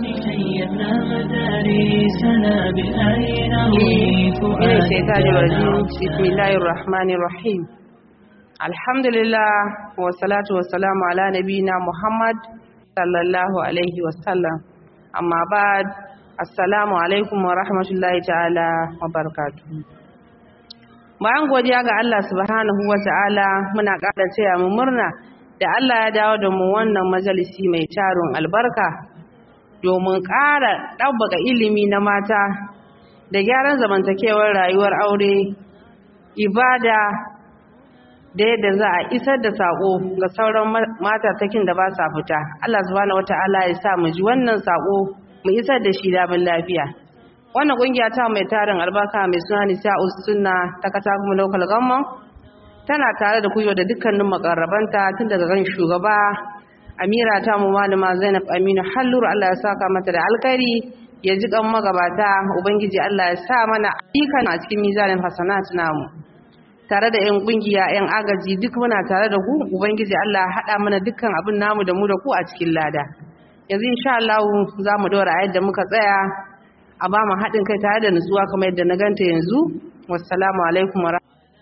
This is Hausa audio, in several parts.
شيدنا مدارسنا بالآي نروي من الشيطان الرجيم فؤادنا بسم الله الرحمن الرحيم الحمد لله والصلاة والسلام على نبينا محمد صلى الله عليه وسلم أما بعد السلام عليكم ورحمة الله تعالى وبركاته bayan godiya ga Allah subhanahu wa ta'ala muna ƙara taya mu murna da Allah ya dawo da mu wannan majalisi mai tarin albarka domin ƙara ɗabbaka ilimi na mata da gyaran zamantakewar rayuwar aure ibada da yadda za a isar da saƙo ga sauran matatakin da ba sa fita Allah subhanahu wata'ala ya sa mu ji wannan saƙo mu isar da shi damin lafiya wannan ƙungiya ta mai tarin albarka mai suna nisa'us sunna ta katagun local government tana tare da kuyo da dukkanin makarrabanta tun daga kan shugaba amira ta mu malama zainab aminu halluru Allah ya saka mata da alkhairi ya ji kan magabata ubangiji Allah ya sa mana ayyukan a cikin mizanin hasanat namu tare da yan kungiya yan agaji duk muna tare da ku ubangiji Allah ya hada mana dukkan abin namu da mu da ku a cikin lada yanzu insha Allah za mu dora a yadda muka tsaya a ba mu haɗin kai tare da nutsuwa kamar yadda na ganta yanzu wassalamu alaikum wa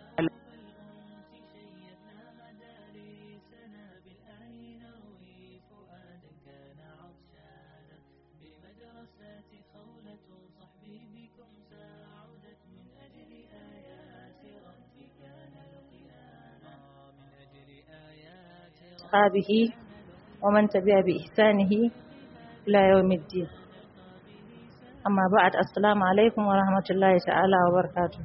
أصحابه ومن تبع بإحسانه إلى يوم الدين أما بعد السلام عليكم ورحمة الله تعالى وبركاته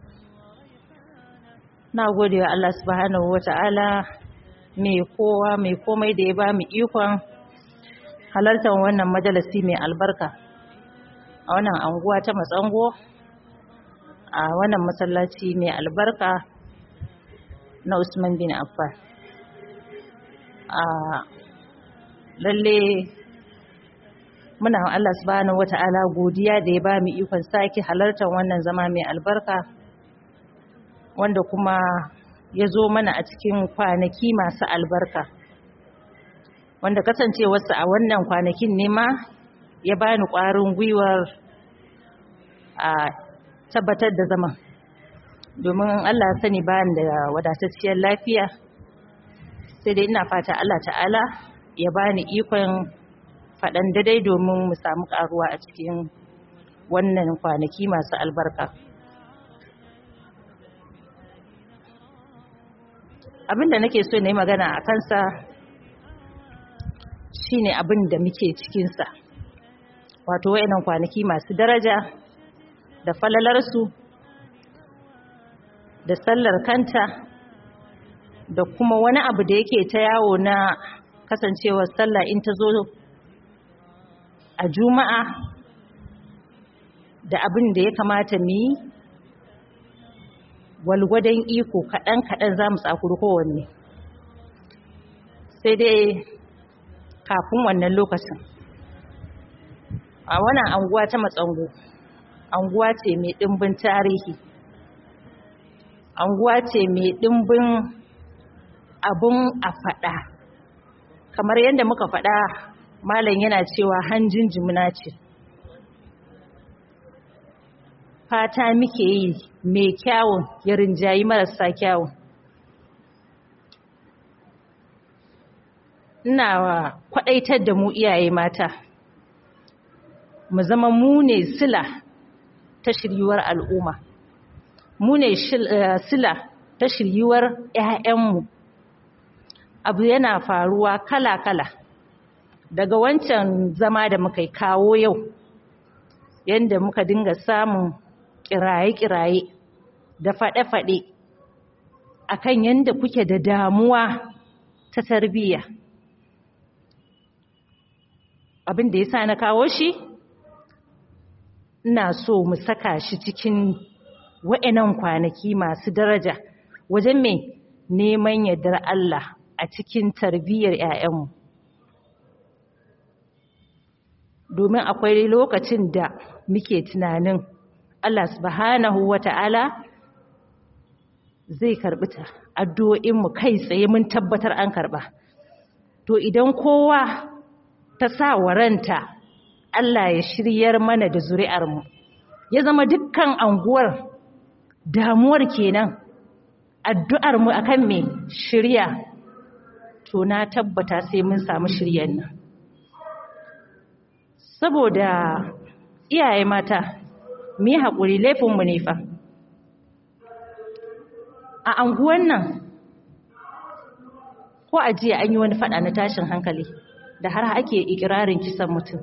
na gode wa Allah subhanahu wa ta'ala mai kowa mai komai da ya ba mu ikon halartar wannan majalisi mai albarka a wannan anguwa ta matsango a wannan masallaci mai albarka na Usman bin Affan a lalle muna wa Allah subhanahu wata'ala godiya da ya ba mu ikon sake halartar wannan zama mai albarka wanda kuma ya zo mana a cikin kwanaki masu albarka wanda kasancewarsa a wannan kwanakin ne ma ya bani ƙwarin gwiwar a tabbatar da zaman domin Allah sani bani da wadatacciyar lafiya sai dai ina fata Allah ta'ala ya bani ikon faɗan dadai domin mu samu ƙaruwa a cikin wannan kwanaki masu albarka abinda nake so na yi magana a kansa shine abin da muke cikinsa wato wayannan kwanaki masu daraja da falalarsu da sallar kanta da kuma wani abu da yake ta yawo na kasancewar sallah in ta zo a juma'a da abin da ya kamata mu yi walgwadon iko kaɗan-kaɗan za mu tsakuri kowanne sai dai kafin wannan lokacin a wannan anguwa ta matsango anguwa ce mai ɗimbin tarihi anguwa ce mai ɗimbin abun a faɗa kamar yadda muka faɗa malam yana cewa hanjin jimina ce fata muke yi mai kyawun ya rinjayi marasa kyawun ina kwaɗaitar da mu iyaye mata mu zama mu ne sila ta shiryuwar al'umma mu ne sila ta shiryuwar 'ya'yanmu abu yana faruwa kala-kala daga wancan zama da muka kawo yau yadda muka dinga samun kiraye-kiraye da faɗe-faɗe akan yadda kuke da damuwa ta tarbiyya abin da ya sa na kawo shi ina so mu saka shi cikin wa'annan kwanaki masu daraja wajen mai neman yardar Allah a cikin tarbiyyar 'ya'yanmu domin akwai lokacin da muke tunanin Allah subhanahu wata'ala zai karbi ta addu'o'inmu kai tsaye mun tabbatar an karba to idan kowa ta sa waranta a Allah ya shiryar mana da zuri'armu ya zama dukkan anguwar damuwar kenan addu'armu akan me shirya to na tabbata sai mun samu shiryan nan saboda iyaye mata mu yi haƙuri laifinmu ne fa a anguwan nan ko a jiya an yi wani faɗa na tashin hankali da har ake ikirarin kisan mutum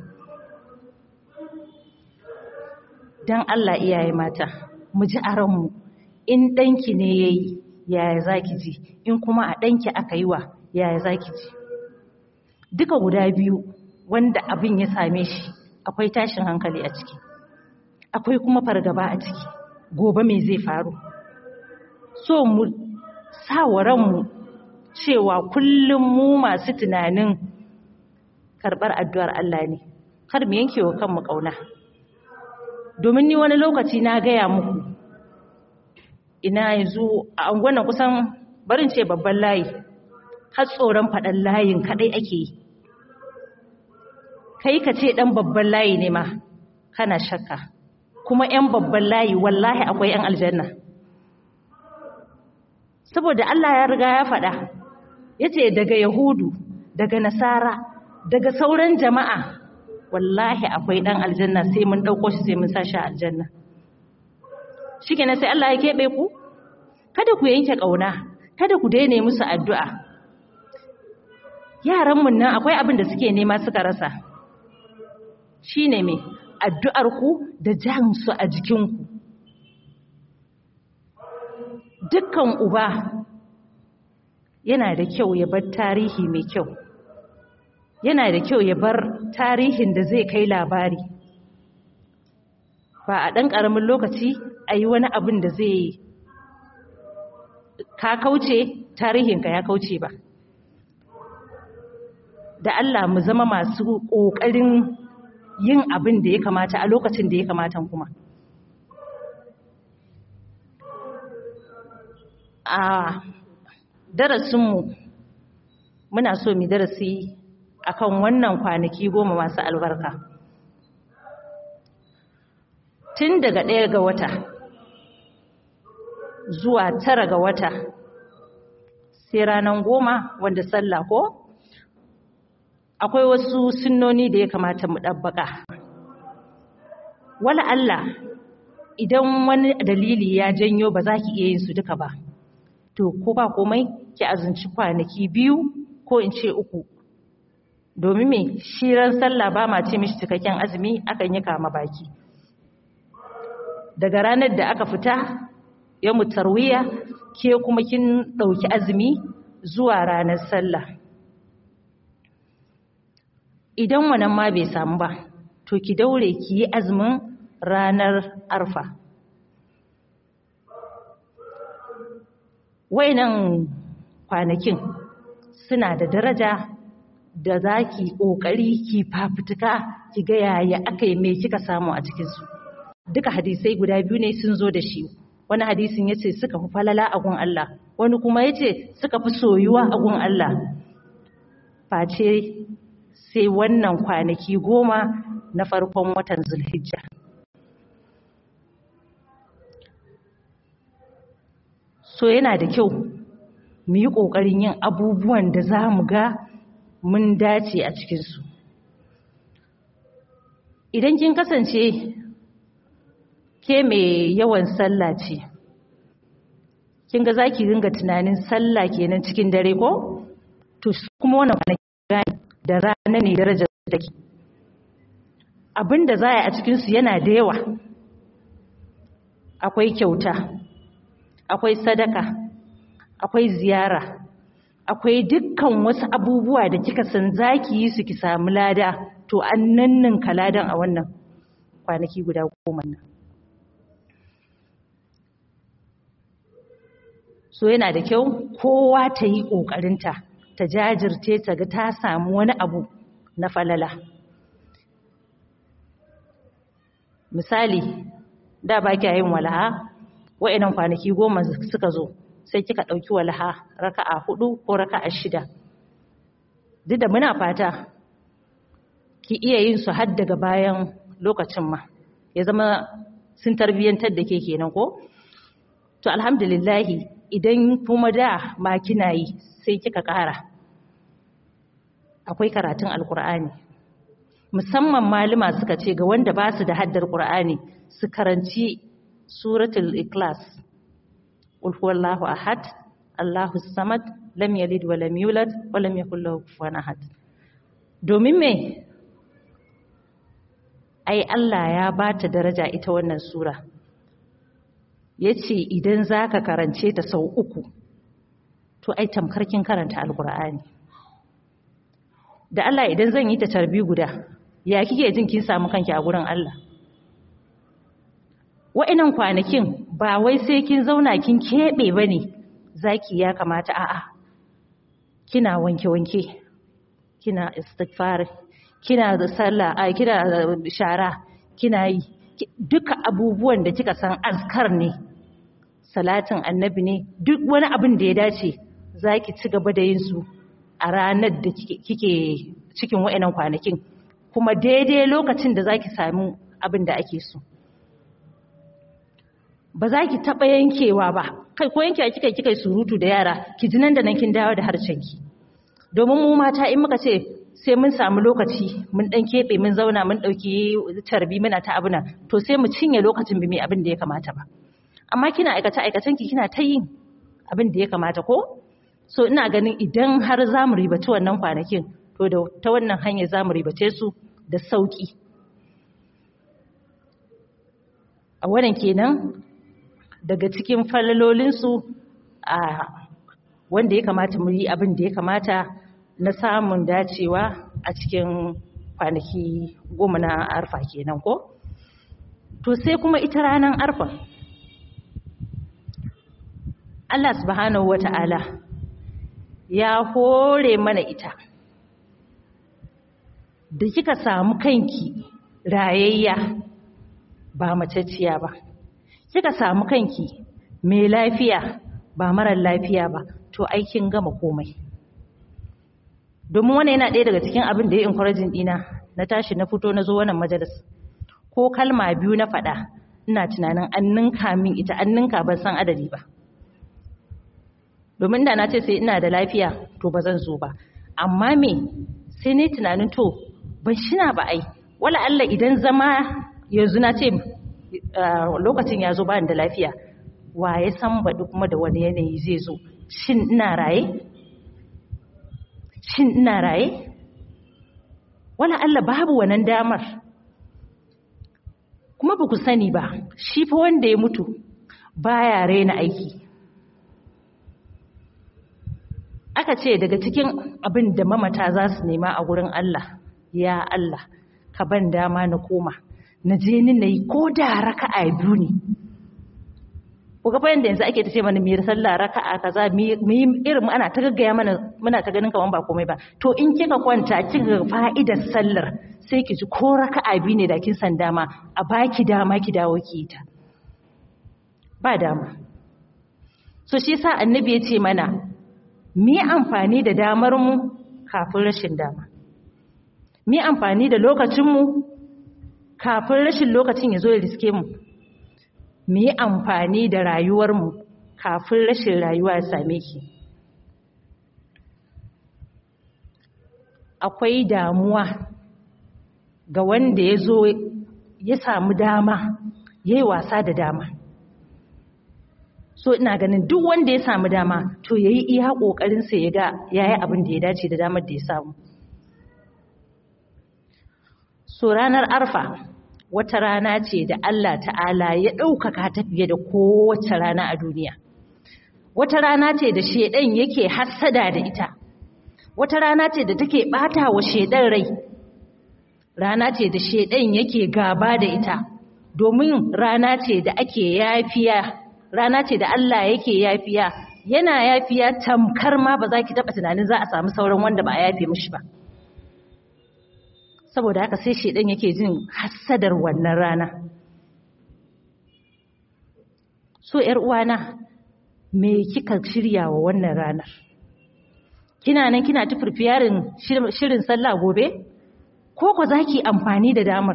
don Allah iyaye mata mu ji a ranmu in ɗanki ne ya yi yaya za ki ji in kuma a ɗanki aka yi wa yaya za ki ji duka guda biyu wanda abin ya same shi akwai tashin hankali a ciki akwai kuma fargaba a ciki gobe me zai faru so mu sa wa ranmu cewa kullum mu masu tunanin karɓar addu'ar Allah ne kar mu yanke wa kanmu ƙauna domin ni wani lokaci na gaya muku ina yanzu a angwana kusan barin ce babban layi har tsoron faɗan layin kaɗai ake yi kai ka ce ɗan babban layi ne ma kana shakka kuma 'yan babban layi wallahi akwai 'yan aljanna saboda Allah ya riga ya faɗa ya ce daga yahudu daga nasara daga sauran jama'a wallahi akwai ɗan aljanna sai mun ɗauko shi sai mun sa shi aljanna shi kenan sai Allah ya keɓe ku kada ku yanke ƙauna kada ku daina musu addu'a yaranmu nan akwai abin da suke nema suka rasa shi ne mai addu'arku da jansu a jikinku dukkan uba yana da kyau ya bar tarihi mai kyau yana da kyau ya bar tarihin da zai kai labari ba a ɗan ƙaramin lokaci a yi wani abin da zai ka kauce tarihinka ya kauce ba da Allah mu zama masu ƙoƙarin yin abin da ya kamata a lokacin da ya kamata kuma a darasinmu muna so mu darasi akan wannan kwanaki goma masu albarka tun daga ɗaya ga wata zuwa tara ga wata sai ranar goma wanda sallah ko akwai wasu sunnoni da ya kamata mu ɗabbaƙa wala Allah idan wani dalili ya janyo ba za ki iya yin su duka ba to ko ba komai ki azunci kwanaki biyu ko in ce uku domin me shiran sallah ba ma ce mishi cikakken azumi akan yi kama baki daga ranar da aka fita ya mutarwiya ke kuma kin ɗauki azumi zuwa ranar sallah idan wannan ma bai samu ba to ki daure ki yi azumin ranar arfa wainan kwanakin suna da daraja da za ki ƙoƙari ki fafutuka ki ga yaya aka yi mai kika samu a cikinsu duka hadisai guda biyu ne sun zo da shi wani hadisin ya ce suka fi falala a gun Allah wani kuma ya ce suka fi soyuwa a gun Allah face sai wannan kwanaki goma na farkon watan zulhijja so yana da kyau mu yi ƙoƙarin yin abubuwan da za mu ga mun dace a cikinsu idan kin kasance ke mai yawan sallah ce kin ga za ki ringa tunanin sallah kenan cikin dare ko to kuma wannan kwanaki da rana ne darajar take abin da za a yi a cikinsu yana da yawa akwai kyauta akwai sadaka akwai ziyara akwai dukkan wasu abubuwa da kika san za ki yi su ki samu lada to an nanninka ladan a wannan kwanaki guda goma nan so yana da kyau kowa ta yi ƙoƙarinta ta jajirce ta ga ta samu wani abu na falala misali da ba kya yin walaha wa'inan kwanaki goma suka zo sai kika ɗauki walaha raka'a hudu ko raka'a shida duk da muna fata ki iya yin su har daga bayan lokacin ma ya zama sun tarbiyyantar da ke kenan ko to alhamdulillahi idan kuma da ma kina yi sai kika ƙara akwai karatun alkur'ani musamman malama suka ce ga wanda ba su da haddar qur'ani su karanci suratul ikhlas qul huwallahu ahad allahu samad lam yalid wa lam yulad wa lam yakul lahu kufuwan ahad domin me ai Allah ya bata daraja ita wannan sura yace idan zaka karance ta sau uku to ai tamkar kin karanta alqur'ani da Allah idan zan yi ta tarbi guda ya kike jin kin samu kanki a gurin Allah wa'annan kwanakin ba wai sai kin zauna kin kebe bane zaki ya kamata a'a kina wanke-wanke kina istighfar kina da sallah ai kina da shara kina yi duka abubuwan da kika san azkar ne salatin annabi ne duk wani abin da ya dace zaki ci gaba da yin su a ranar da kike cikin wa'annan kwanakin kuma daidai lokacin da zaki samu abin da ake so ba za ki taɓa yankewa ba kai ko yankewa kika kika surutu da yara ki ji nan da nan kin dawo da harshenki domin mu mata in muka ce sai mun samu lokaci mun dan keɓe mun zauna mun ɗauki tarbi muna ta abuna to sai mu cinye lokacin bi mai abin da ya kamata ba amma kina aikata aikatan ki kina ta yin abin da ya kamata ko so ina ganin idan har za mu ribaci wannan kwanakin to da ta wannan hanyar za mu ribace su da sauki a wannan kenan daga cikin falalolinsu a wanda ya kamata mu yi abin da ya kamata na samun dacewa a cikin kwanaki goma na arfa kenan ko to sai kuma ita ranar arfa Allah subhanahu wata'ala ya hore mana ita da kika samu kanki rayayya ba macacciya ba kika samu kanki mai lafiya ba marar lafiya ba to aikin gama komai domin wannan yana ɗaya daga cikin abin da ya encouraging dina na tashi na fito na zo wannan majalis ko kalma biyu na faɗa ina tunanin an ninka min ita an ninka ban san adadi ba domin da na ce sai ina da lafiya to ba zan zo ba amma me sai ne tunanin to ban shina ba ai wala Allah idan zama yanzu na ce lokacin ya zo bani da lafiya wa ya san baɗi kuma da wani yanayi zai zo shin ina raye shin ina raye wala Allah babu wannan damar kuma ba ku sani ba shi fa wanda ya mutu baya raina aiki aka ce daga cikin abin da mamata za su nema a gurin Allah ya Allah ka ban dama na koma na je ni na yi ko da raka'a biyu ne ku ga yanda yanzu ake ta ce mana miyar sallah raka'a kaza mu yi irin ana ta gaggaya mana muna ta ganin kaman ba komai ba to in kika kwanta kika fa'idar sallar sai ki ji ko raka'a biyu ne da kin san dama a baki dama ki dawo ki ta ba dama so shi yasa annabi ya ce mana mu yi amfani da damar mu kafin rashin dama mu yi amfani da lokacin mu kafin rashin lokacin ya zo ya riske mu mu yi amfani da rayuwarmu kafin rashin rayuwa ya same ki akwai damuwa ga wanda ya zo ya samu dama ya yi wasa da dama so ina ganin duk wanda ya samu dama to ya yi iya ƙoƙarinsa ya ga ya yi abin da ya dace da damar da ya samu so ranar arfa wata rana ce da Allah ta'ala ya ɗaukaka ta fiye da kowace rana a duniya. Wata rana ce da shaidan yake hassada da ita, wata rana ce da take ɓata wa shaidan rai, rana ce da shaidan yake gaba da ita, domin rana ce da ake yafiya, rana ce da Allah yake yafiya, yana yafiya tamkar ma ba za ki taɓa tunanin za a samu sauran wanda ba a yafe mishi ba. saboda haka sai shedan yake jin hassadar wannan rana so yar uwana me kika shirya wa wannan ranar kina nan kina ta furfiyarin shirin sallah gobe ko ko za ki amfani da damar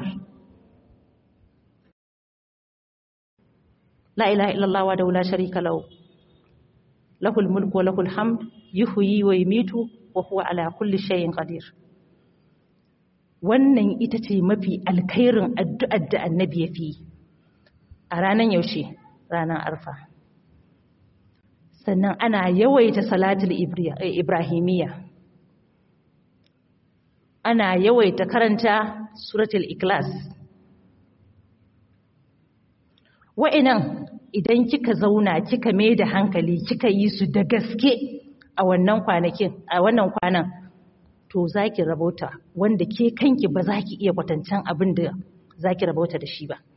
la ilaha illallah wa daula sharika lahu lahul mulku wa lahul hamd yuhyi wa yumitu wa huwa ala kulli shay'in qadir wannan ita ce mafi alkhairin addu'ar da annabi ya fi a ranar yaushe ranar arfa sannan ana yawaita salatul ibrahimiyya ana yawaita karanta suratul ikhlas wa'inan idan kika zauna kika mai da hankali kika yi su da gaske a wannan kwanakin a wannan kwanan to zaki rabauta wanda ke kanki ba za ki iya kwatancan abin da zaki rabauta da shi ba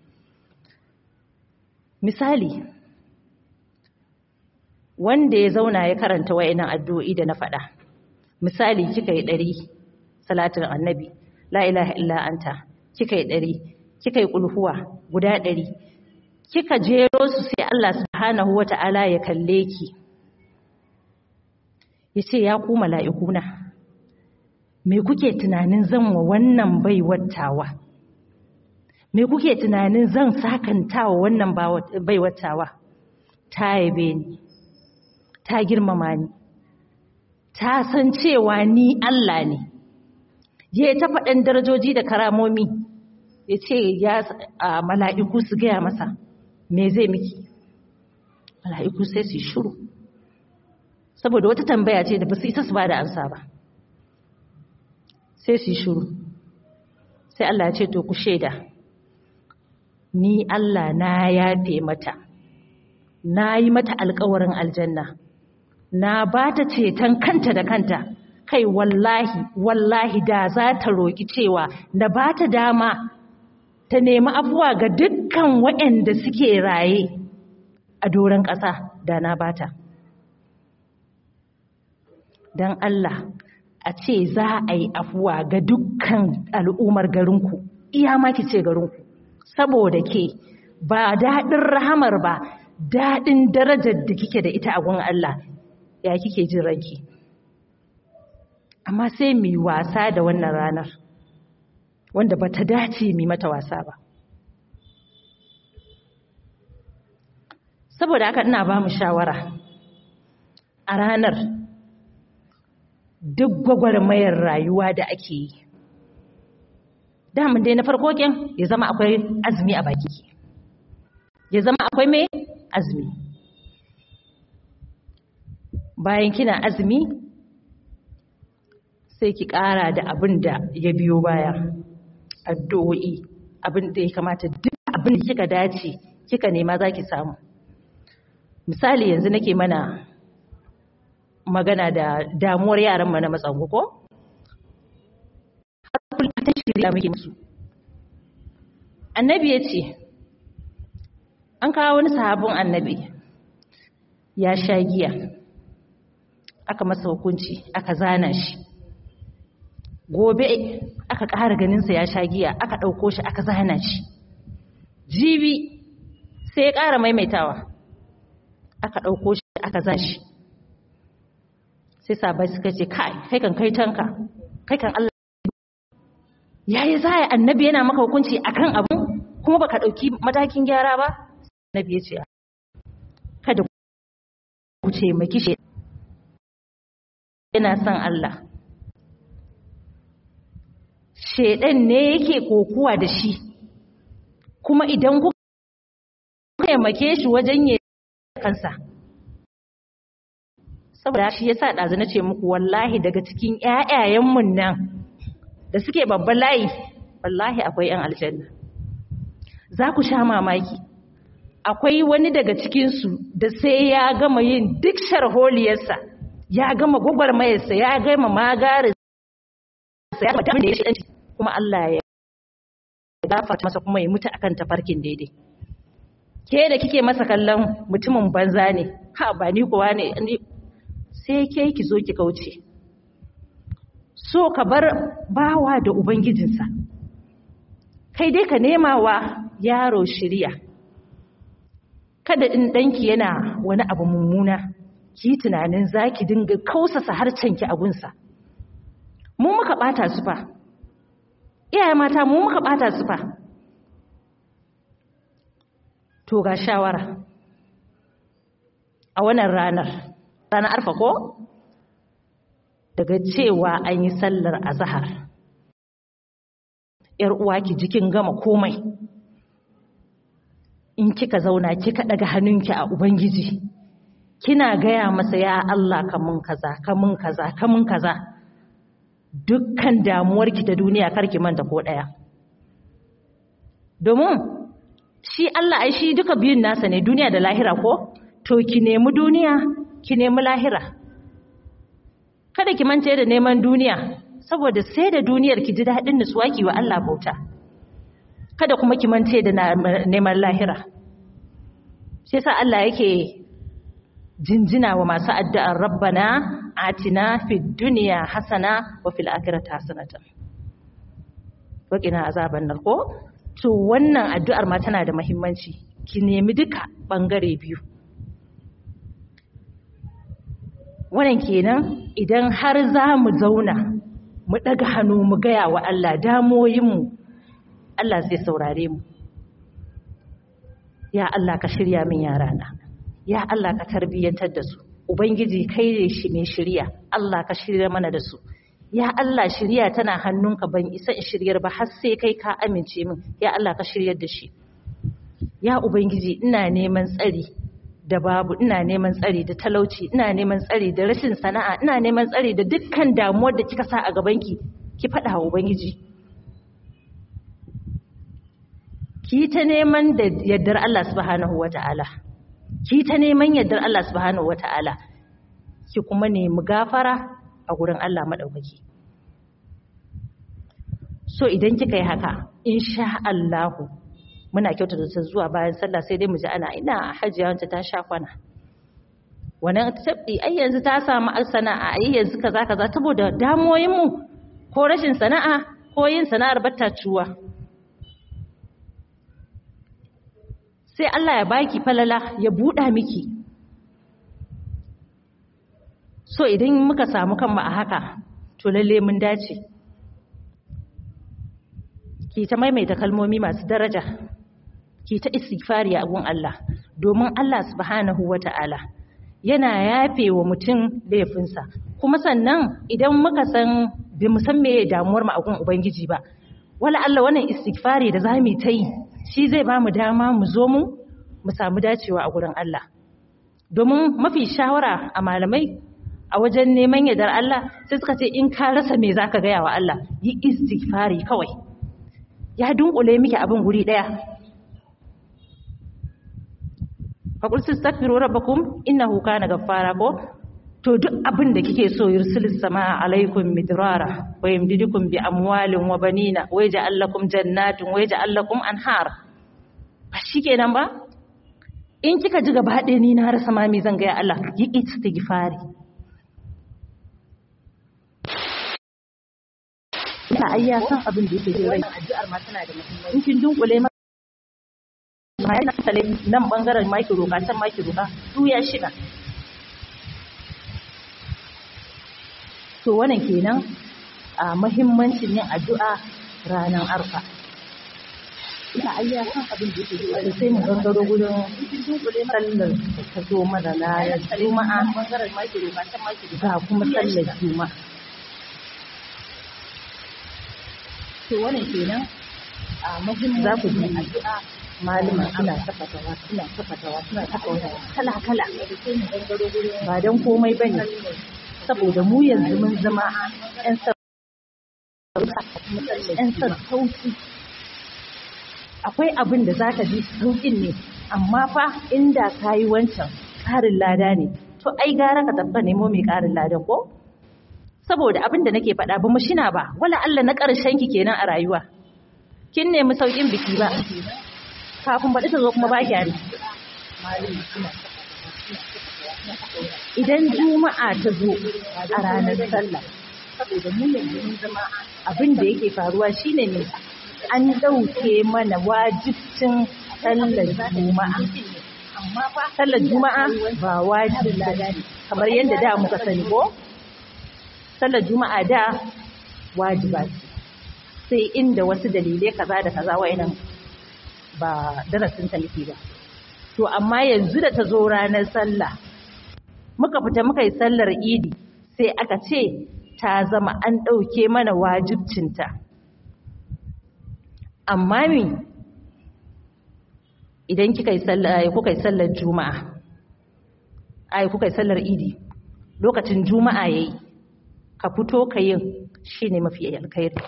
misali wanda ya zauna ya karanta wa'inan addu'o'i da na faɗa misali kika yi ɗari salatin annabi la ilaha illa anta kika yi ɗari kika yi ƙulhuwa guda ɗari kika jero su sai Allah subhanahu wata'ala ya kalle ki ya ce ya ku mala'ikuna me kuke tunanin zan wa wannan baiwattawa me kuke tunanin zan sakantawa wannan baiwattawa ta yabe ni ta girmama ni ta san cewa ni Allah ne ya ta faɗin darajoji da karamomi ya ce ya mala'iku su gaya masa me zai miki mala'iku sai su shiru saboda wata tambaya ce da ba su isa su ba da ansa ba sai su shiru sai Allah ya ce to ku shaida ni Allah na yafe mata na yi mata alkawarin aljanna na ba ta ceton kanta da kanta kai wallahi wallahi da za ta roƙi cewa na ba ta dama ta nemi afuwa ga dukkan waɗanda suke raye a doron ƙasa da na bata don Allah a ce za a yi afuwa ga dukkan al'ummar garinku iya maki ce garinku saboda ke ba daɗin rahamar ba daɗin darajar da kike da ita a gun Allah ya kike jin ranki amma sai mu wasa da wannan ranar wanda ba ta dace mu mata wasa ba saboda haka ina ba mu shawara a ranar duk gwagwarmayar rayuwa da ake yi damun dai na farko ken ya zama akwai azumi a baki ya zama akwai mai azumi bayan kina azumi sai ki ƙara da abin da ya biyo baya addu'o'i abin da ya kamata duk abin da kika dace kika nema za ki samu misali yanzu nake mana magana da damuwar yaran na matsangu ko? har kullum ta shirya muke musu annabi ya ce an kawo wani sahabin annabi ya sha giya aka masa hukunci aka zana shi gobe aka ƙara ganinsa ya sha giya aka ɗauko shi aka zana shi jibi sai ya ƙara maimaitawa aka ɗauko shi aka zana shi sai sabai suka ce kai kai kan kai tanka kai kan Allah yayi zai annabi yana maka hukunci akan abu kuma baka ɗauki matakin gyara ba annabi ya ce kada ku ce maki shi yana son Allah shedan ne yake kokuwa da shi kuma idan kuka taimake shi wajen yi kansa saboda shi yasa ɗazu na ce muku wallahi daga cikin ƴaƴayenmu nan da suke babban layi wallahi akwai ƴan aljanna za ku sha mamaki akwai wani daga cikinsu da sai ya gama yin duk sharholiyarsa ya gama gwagwarmayarsa ya gama magarinsa ya gama da ya shi kuma Allah ya gafarta masa kuma ya mutu akan tafarkin daidai ke da kike masa kallon mutumin banza ne ha ba ni kuwa ne sai ke ki zo ki kauce so ka bar bawa da ubangijinsa kai dai ka nema wa yaro shirya kada in ɗanki yana wani abu mummuna ki tunanin za ki dinga kausasa harcenki a gunsa mu muka ɓata su fa iyaye mata mu muka bata su fa to ga shawara a wannan ranar ranar arfa ko daga cewa an yi sallar azahar ‘yar uwa ki jikin gama komai in kika zauna kika daga hannunki a ubangiji kina gaya masa ya Allah kamun kaza kamun kaza kamun kaza dukkan damuwarki ta duniya karki manta ko daya domin shi Allah ai shi duka biyun nasa ne duniya da lahira ko to ki nemi duniya ki nemi lahira kada ki mance da neman duniya saboda sai da duniyar ki ji daɗin nutsuwa ki wa Allah bauta kada kuma ki mance da neman lahira shi yasa Allah yake jinjina wa masu addu'ar rabbana atina fid dunya hasana wa fil akhirati hasanatan wa qina azaban nar ko to wannan addu'ar ma tana da muhimmanci ki nemi duka bangare biyu wannan kenan idan har za mu zauna mu ɗaga hannu mu gaya wa Allah damoyinmu Allah zai saurare mu ya Allah ka shirya min yarana ya Allah ka tarbiyyantar da su ubangiji kai ne shi mai shirya Allah ka shirya mana da su ya Allah shirya tana hannunka ban isa in shiryar ba har sai kai ka amince min ya Allah ka shiryar da shi ya ubangiji ina neman tsari da babu ina neman tsari da talauci ina neman tsari da rashin sana'a ina neman tsari da dukkan damuwar da kika sa a gabanki ki faɗa wa ubangiji ki ta neman da yardar Allah subhanahu wata'ala ki ta neman yardar Allah subhanahu wata'ala ki kuma nemi gafara a gurin Allah madaukaki so idan kika yi haka insha Allahu muna kyautata ta zuwa bayan sallah sai dai mu ji ana ina hajiya wanda ta sha kwana wannan tabbi ai yanzu ta samu sana'a ai yanzu kaza kaza saboda damoyin mu ko rashin sana'a ko yin sana'ar batta cuwa sai Allah ya baki falala ya buɗa miki so idan muka samu kanmu a haka to lalle mun dace ki ta maimaita kalmomi masu daraja ki ta istighfari a gun Allah domin Allah subhanahu wata'ala yana yafe wa mutum laifinsa kuma sannan idan muka san bi mu san meye damuwar mu a gun ubangiji ba wala Allah wannan istighfari da zamu ta yi shi zai ba mu dama mu zo mu mu samu dacewa a gurin Allah domin mafi shawara a malamai a wajen neman yardar Allah sai suka ce in ka rasa me zaka gaya wa Allah yi istighfari kawai ya dunkule miki abin guri daya faƙul su stafiru rabbakum innahu kana gaffara ko to duk abin da kike so yursilis sama alaikum midrara wa yamdidukum bi amwalin wa banina wa yaj'al lakum jannatin wa yaj'al lakum anhar ba shikenan ba in kika ji gaba ɗaya ni na rasa ma me zan ga ya Allah yi istighfari ina ai ya san abin da yake rai addu'ar ma tana da muhimmanci in kin dunkule ma ma yana sale nan bangaren maki roka can maki roka su ya shiga to wannan kenan a muhimmancin yin addu'a ranar arfa ina ai ya san abin da yake rai sai mu gangaro gurin sallar da ta zo mana na juma'a bangaren maki roka can maki roka kuma sallar juma'a to wannan kenan a muhimmin za ku ji addu'a malama suna tafatawa suna tafatawa suna tafatawa kala kala ba dan komai bane saboda mu yanzu mun zama yan yan sauki akwai abin da zaka ji saukin ne amma fa inda kayi wancan ƙarin lada ne to ai gara ka tabba nemo mai ƙarin ladan ko saboda abin da nake faɗa ba mu shina ba wala Allah na ƙarshen ki kenan a rayuwa kin nemi saukin biki ba kafin baɗi ta zo kuma ba ki ari idan juma'a ta zo a ranar sallah saboda mu yanzu mun zama abin da yake faruwa shine ne an ɗauke mana wajibcin sallar juma'a amma fa sallar juma'a ba wajibi kamar yadda da muka sani ko sallar juma'a da wajiba ce sai inda wasu dalilai kaza da kaza wa'inan ba darasin ta nake ba to amma yanzu da ta zo ranar sallah muka fita muka yi sallar idi sai aka ce ta zama an ɗauke mana wajibcinta amma mi idan kika yi sallar kuka yi sallar juma'a ai kuka yi sallar idi lokacin juma'a yayi ka fito ka yin shine mafi alkhairi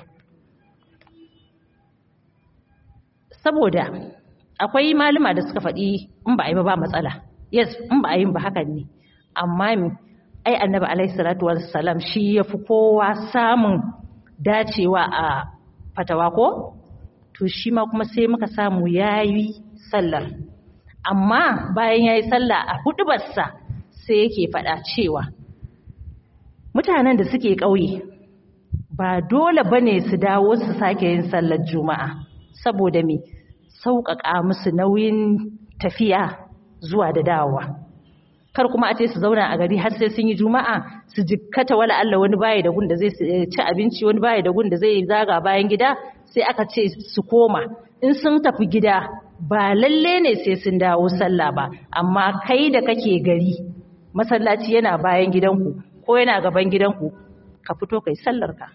saboda akwai malama da suka faɗi in ba a yi ba ba matsala yes in ba a yi ba hakan ne amma mi ai annabi alaihi salatu wassalam shi yafi kowa samun dacewa a fatawa ko to shi ma kuma sai muka samu yayi sallar amma bayan yayi sallah a hudubarsa sai yake faɗa cewa mutanen da suke ƙauye ba dole bane su dawo su sake yin sallar juma'a saboda me sauƙaƙa musu nauyin tafiya zuwa da dawowa kar kuma a ce su zauna a gari har sai sun yi juma'a su jikkata wala Allah wani baya da gun da zai ci abinci wani baya da gun da zai zaga bayan gida sai aka ce su koma in sun tafi gida ba lalle ne sai sun dawo sallah ba amma kai da kake gari masallaci yana bayan gidanku ko yana gaban gidanku ka fito kai sallar ka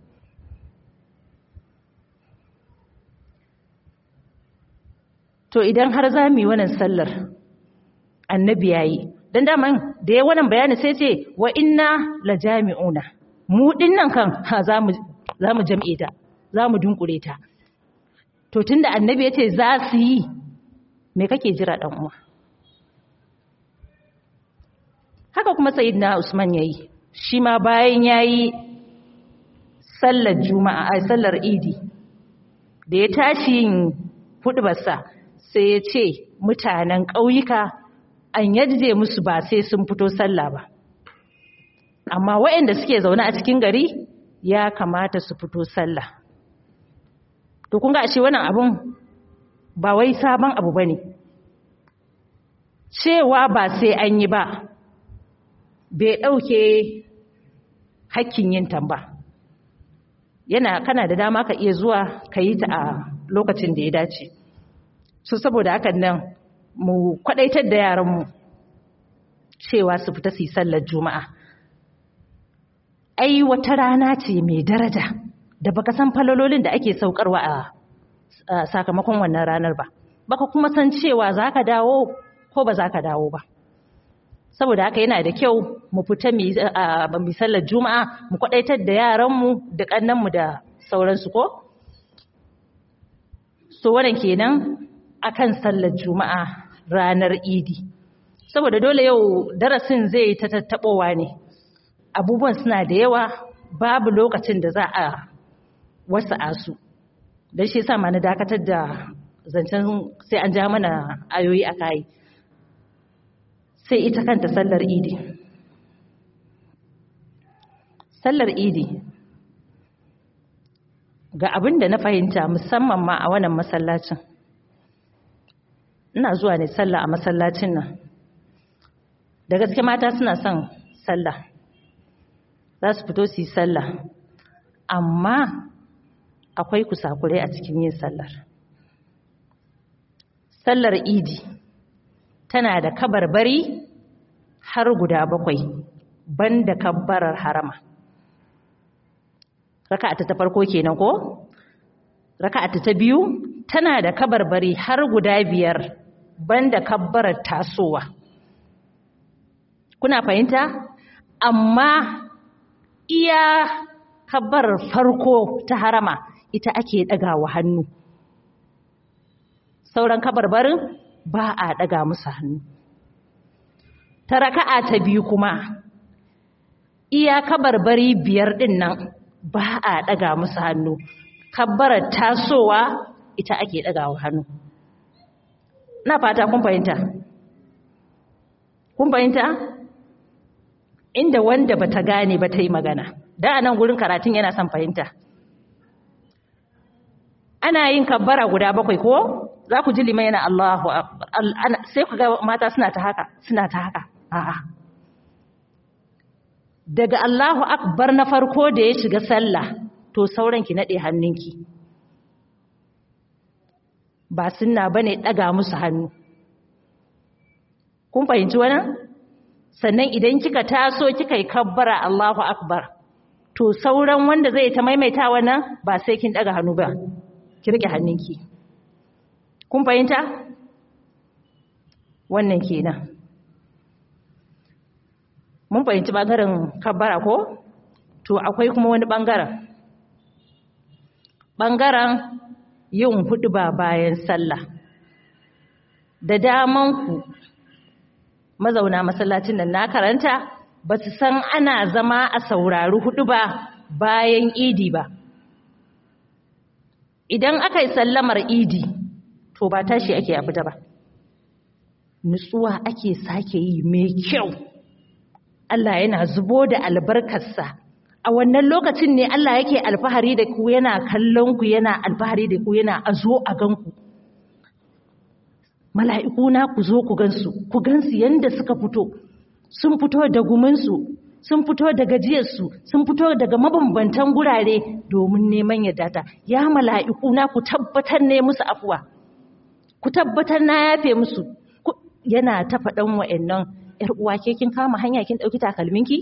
to idan har za mu yi wannan sallar annabi yayi dan daman da ya wannan bayani sai ce wa inna la jami'una mu dinnan kan ha zamu zamu jam'e ta zamu dunkure ta to tunda annabi yace za su yi me kake jira dan uwa haka kuma sayyidina usman yayi shi ma bayan yayi sallar juma'a ai sallar idi da ya tashi yin hudubarsa sai ya ce mutanen ƙauyuka an yadda musu ba sai sun fito sallah ba amma waɗanda suke zaune a cikin gari ya kamata su fito sallah to kun ga ashe wannan abun ba wai sabon abu bane cewa ba sai an yi ba bai ɗauke hakkin yin tamba yana kana da dama ka iya zuwa ka yi ta a lokacin da ya dace so saboda hakan nan mu kwadaitar da yaranmu cewa su fita su yi sallar juma'a ai wata rana ce mai daraja da baka san falololin da ake saukarwa a sakamakon wannan ranar ba baka kuma san cewa za ka dawo ko ba za ka dawo ba saboda haka yana da kyau mu fita mu sallar juma'a mu kwadaitar da yaranmu da kannanmu da sauransu ko so wannan kenan akan sallar juma'a ranar idi saboda dole yau darasin zai ta tattabowa ne abubuwan suna da yawa babu lokacin da za a wasu asu don shi sa ma na dakatar da zancen sai an ja mana ayoyi a kayi sai ita kanta sallar idi sallar idi ga abin da na fahimta musamman ma a wannan masallacin ina zuwa ne sallah a masallacin nan da gaske mata suna son sallah za su fito su yi sallah amma akwai kusakurai a cikin yin sallar sallar idi tana da kabarbari har guda bakwai banda kabbarar harama raka'ata ta farko kenan ko raka'ata ta biyu tana da kabarbari har guda biyar banda kabbarar tasowa kuna fahimta amma iya kabbarar farko ta harama ita ake ɗagawa hannu sauran kabarbarin ba a ɗaga musu hannu ta raka'a ta biyu kuma iya kabarbari biyar ɗin nan ba a ɗaga musu hannu kabbarar tasowa ita ake ɗagawa hannu na fata kun fahimta kun fahimta inda wanda bata gane ba ta yi magana da a nan gurin karatun yana son fahimta ana yin kabbara guda bakwai ko za ku ji liman yana Allahu sai ku ga mata suna ta haka suna ta haka a'a daga Allahu akbar na farko da ya shiga sallah to sauran ki naɗe hannunki ba sunna bane ɗaga musu hannu kun fahimci wannan sannan idan kika taso kika yi kabbara Allahu akbar to sauran wanda zai ta maimaita wannan ba sai kin daga hannu ba ki rike hannunki kun fahimta wannan kenan mun fahimci bangaren kabbara ko to akwai kuma wani bangaren bangaren yin hudu ba bayan sallah da daman ku mazauna masallacin nan na karanta ba su san ana zama a saurari hudu ba bayan idi ba idan aka yi sallamar idi to ba tashi ake a fita ba nutsuwa ake sake yi mai kyau Allah yana zubo da albarkarsa a wannan lokacin ne Allah yake alfahari da ku yana kallon ku yana alfahari da ku yana a zo a ganku mala'ikuna ku zo ku gansu ku gansu yanda suka fito sun fito da guminsu sun fito da gajiyarsu sun fito daga mabambantan gurare domin neman yadda ta ya mala'ikuna ku tabbatar ne musu afuwa ku tabbatar na yafe musu yana ta faɗan wa'annan ‘yar uwa ke kin kama hanya kin ɗauki takalminki?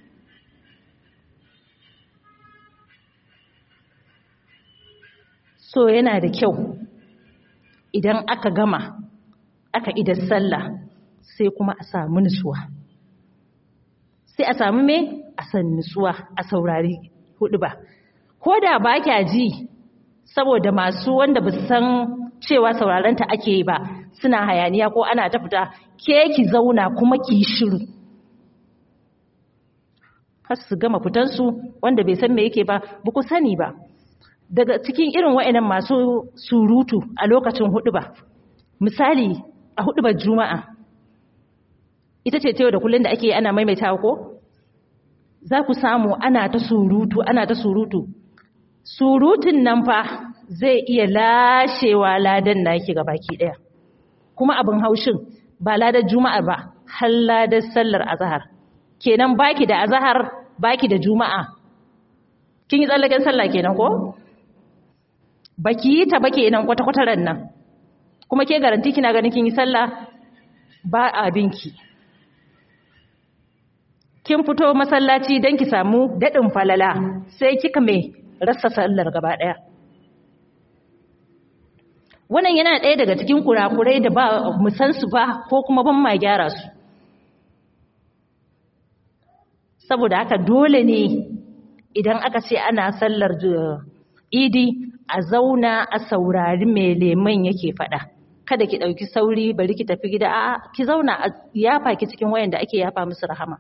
so yana da kyau idan aka gama aka idan sallah sai kuma a samu nutsuwa sai a samu me a san nutsuwa a saurari hudu ba ko da ba kya ji saboda masu wanda ba san cewa saurarenta ake yi ba suna hayaniya ko ana ta fita ke ki zauna kuma ki shiru har su gama fitansu wanda bai san me yake ba ba ku sani ba daga cikin irin wa'annan masu surutu a lokacin hudu ba misali a hudu ba juma'a ita ce tewa da kullum da ake ana maimaitawa ko za ku samu ana ta surutu ana ta surutu surutun nan fa zai iya lashewa ladan naki ga baki daya kuma abin haushin ba ladar juma'a ba har ladar sallar azhar kenan baki da azhar baki da juma'a kin yi tsallaken sallah kenan ko baki yi ta ba kenan kwata-kwata ran nan kuma ke garanti kina ganin kin yi sallah ba abinki kin fito masallaci don ki samu daɗin falala sai kika mai rasa sallar gaba ɗaya wannan yana ɗaya daga cikin kurakurai da ba mu san su ba ko kuma ban ma gyara su saboda haka dole ne idan aka ce ana sallar idi a zauna a saurari mai leman yake faɗa kada ki ɗauki sauri bari ki tafi gida a ki zauna a yafa ki cikin wayan da ake yafa musu rahama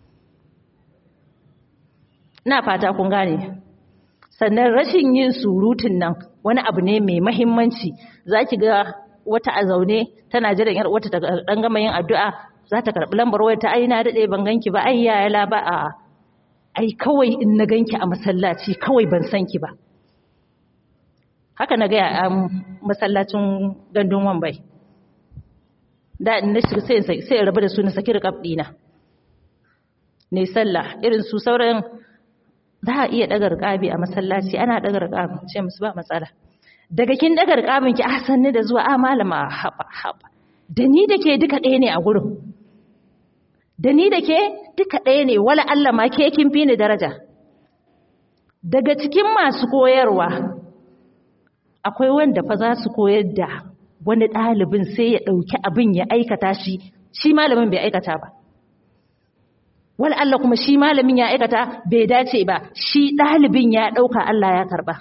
na fata kun gane sannan rashin yin surutun nan wani abu ne mai mahimmanci za ki ga wata a zaune tana jiran yar wata ta dan gama yin addu'a za ta karɓi lambar wayar ta ai na daɗe ban ganki ba ai yaya la ba a ai kawai in na ganki a masallaci kawai ban san ki ba haka na gaya a masallacin gandun wambai da na shiga sai sai rabu da su na saki rikab dina ne sallah irin su sauran za a iya daga rikabi a masallaci ana daga rikabi ce musu ba matsala daga kin daga rikabin ki ahsanni da zuwa a malama haba haba da ni da ke duka ɗaya ne a gurin da ni da ke duka ɗaya ne wala Allah ma ke kin fi ni daraja daga cikin masu koyarwa akwai wanda fa za su koyar da wani ɗalibin sai ya ɗauki abin ya aikata shi shi malamin bai aikata ba wal Allah kuma shi malamin ya aikata bai dace ba shi ɗalibin ya ɗauka Allah ya karɓa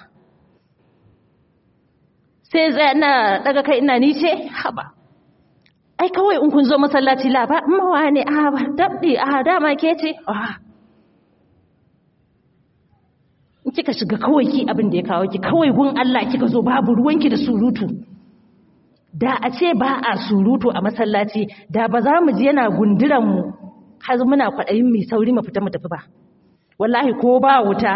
sai zai na daga kai ina ni ce haba ai kawai in kun zo masallaci la ba mawa ne a ba dabdi a dama ke ce a in kika shiga kawai ki abin da ya kawo ki kawai gun Allah kika zo babu ruwanki da surutu da a ce ba a surutu a masallaci da ba za mu ji yana gunduran mu har muna kwaɗayin mai sauri mu fita mu tafi ba wallahi ko ba wuta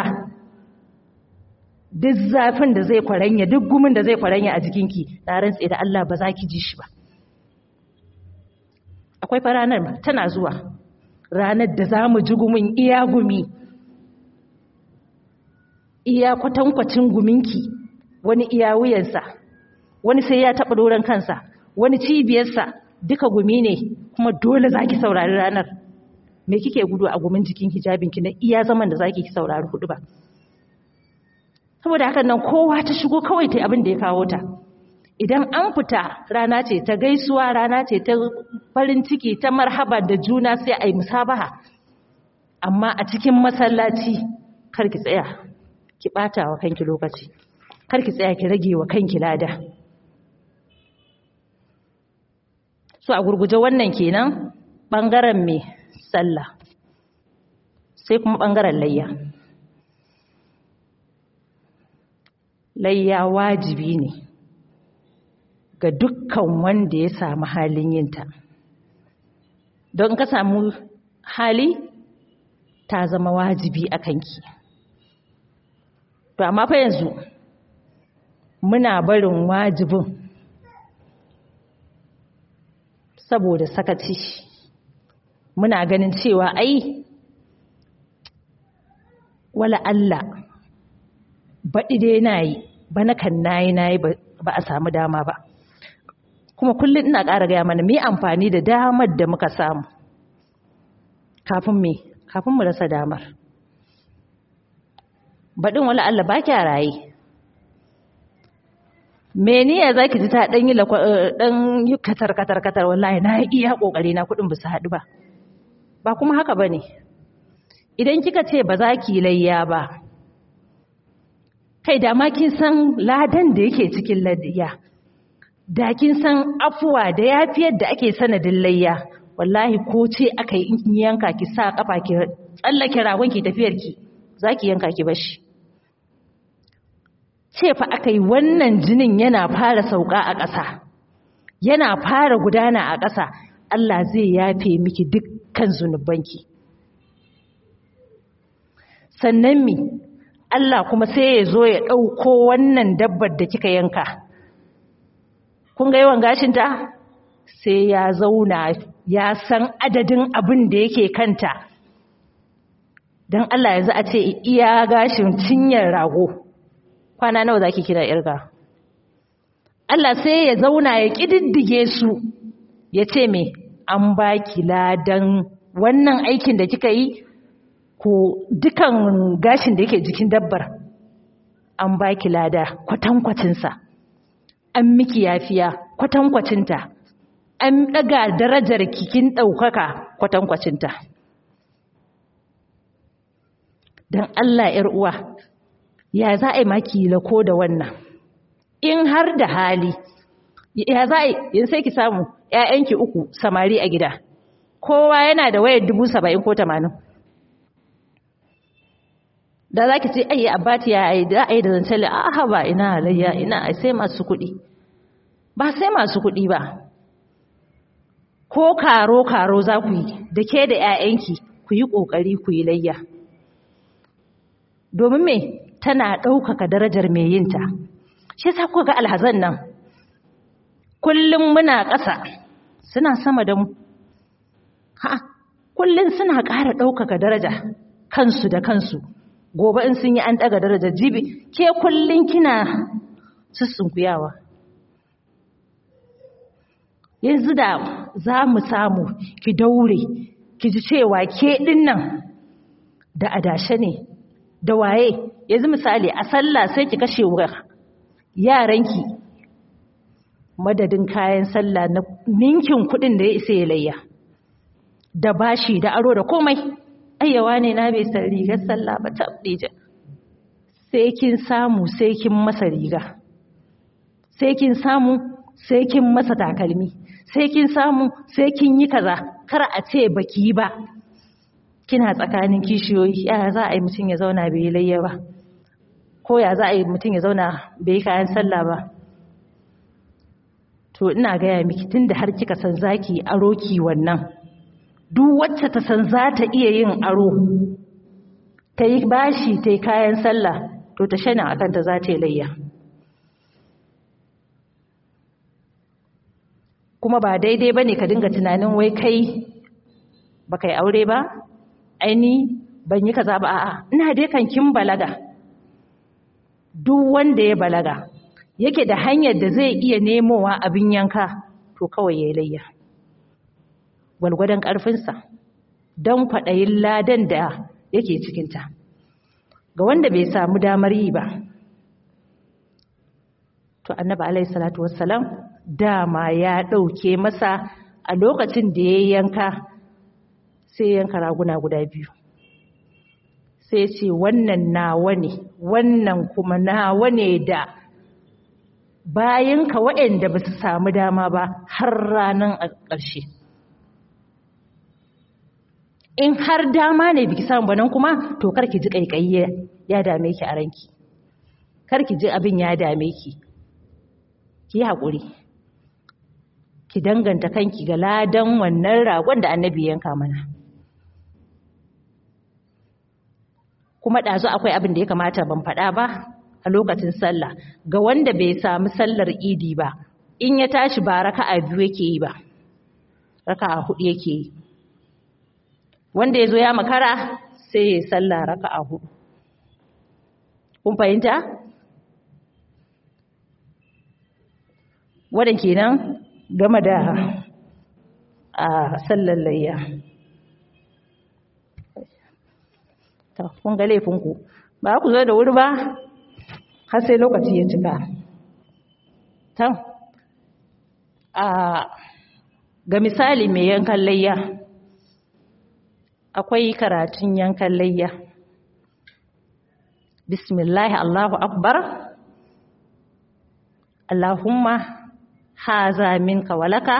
duk zafin da zai kwaranya duk gumin da zai kwaranya a jikinki na rantse da Allah ba za ki ji shi ba akwai fa ranar tana zuwa ranar da za mu ji gumin iya gumi iya kwatankwacin guminki wani iya wuyansa wani sai ya taɓa doron kansa wani cibiyarsa duka gumi ne kuma dole za ki saurari ranar me kike gudu a gumin jikin hijabinki na iya zaman da za ki saurari hudu ba saboda haka nan kowa ta shigo kawai ta abin da ya kawo ta idan an fita rana ce ta gaisuwa rana ce ta farin ciki ta marhaba da juna sai a yi musabaha amma a cikin masallaci kar ki tsaya ki ɓata wa kanki lokaci kar ki tsaya ki rage wa kanki lada so a gurguje wannan kenan ɓangaren mai sallah sai kuma ɓangaren layya layya wajibi ne ga dukkan wanda ya samu halin yinta don ka samu hali ta zama wajibi a kanki to amma fa yanzu muna barin wajibin saboda sakaci muna ganin cewa ai wala Allah baɗi dai na yi ba na kan na yi na yi ba a samu dama ba kuma kullum ina ƙara gaya mana mai amfani da damar da muka samu kafin me kafin mu rasa damar baɗin wala Allah ba kya raye meniya za ki ji ta ɗan yi ɗan yi katar katar katar wallahi na iya ƙoƙari na kuɗin ba su haɗu ba ba kuma haka ba ne idan kika ce ba za ki layya ba kai da ma kin san ladan da yake cikin ladiyya da kin san afuwa da yafiyar da ake sanadin layya wallahi ko ce aka yi yanka ki sa kafa ki tsallake ragon ki tafiyar ki zaki yanka ki bashi ce fa aka yi wannan jinin yana fara sauka a ƙasa yana fara gudana a ƙasa Allah zai yafe miki dukkan zunubanki sannan mi Allah kuma sai ya zo ya ɗauko wannan dabbar da kika yanka kun ga yawan gashinta sai ya zauna ya san adadin abin da yake kanta don Allah yanzu a ce iya gashin cinyar rago kwana nawa za ki kira irga Allah sai ya zauna ya ƙididdige su ya ce me an ba ki ladan wannan aikin da kika yi ko dukan gashin da yake jikin dabbar an ba ki lada kwatankwacinsa an miki yafiya kwatankwacinta an ɗaga darajar kikin ɗaukaka kwatankwacinta don Allah ‘yar uwa ya za a yi maki lako da wannan in har da hali ya za a yi sai ki samu ‘ya'yanki uku samari a gida kowa yana da wayar dubu saba'in ko tamanin da za ki ce ayi abati ya yi da ayi da zancen a haba ina halayya ina sai masu kuɗi ba sai masu kuɗi ba ko karo-karo za ku yi da ke da ‘ya'yanki ku yi ƙoƙari ku yi layya domin me tana ɗaukaka darajar mai yinta shi sa kuka ga alhazan nan kullum muna ƙasa suna sama da mu ha kullum suna ƙara ɗaukaka daraja kansu da kansu gobe in sun yi an ɗaga darajar jibi ke kullum kina sussunkuyawa yanzu da za mu samu ki daure ki ji cewa ke ɗin nan da adashe ne da waye yanzu misali a sallah sai ki kashe wa yaranki madadin kayan sallah na ninkin kuɗin da ya isa ya layya da bashi da aro da komai ayyawa ne na bai san rigar sallah ba ta sai kin samu sai kin masa riga sai kin samu sai kin masa takalmi sai kin samu sai kin yi kaza kar a ce baki yi ba kina tsakanin kishiyoyi ya za a yi mutum ya zauna bai yi layya ba ko ya za a yi mutum ya zauna bai yi kayan sallah ba to ina gaya miki tun da har kika san zaki aro ki wannan duk wacce ta san za ta iya yin aro ta yi bashi ta yi kayan sallah to ta shana a kanta za ta yi layya kuma ba daidai ba ne ka dinga tunanin wai kai ba kai aure ba aini ban yi kaza ba a'a ina dai kan kin balaga duk wanda ya balaga yake da hanyar da zai iya nemowa abin yanka to kawai ya layya gwalgwadon ƙarfinsa don kwaɗayin ladan da yake cikinta ga wanda bai samu damar yi ba to annabi alaihi salatu wassalam dama ya ɗauke masa a lokacin da ya yanka sai yanka raguna guda biyu sai ce wannan nawa ne wannan kuma nawa ne da bayanka waɗanda ba su samu dama ba har ranar a ƙarshe in har dama ne biki samu banan kuma to karki ji ƙaiƙayi ya dame ki a ranki karki ji abin ya dame ki ki haƙuri ki danganta kanki ga ladan wannan ragon da annabi yanka mana kuma ɗazu akwai abin da ya kamata ban faɗa ba a lokacin sallah ga wanda bai samu sallar idi ba in ya tashi ba raka'a biyu yake yi ba raka'a hudu yake yi wanda ya zo ya makara sai ya sallah raka'a hudu kun fahimta wadan kenan game da a sallar layya ta kun ga laifinku ba ku zo da wuri ba har sai lokaci ya cika ta a ga misali mai yankan layya akwai karatun yankan layya bismillah allahu akbar allahumma haza minka walaka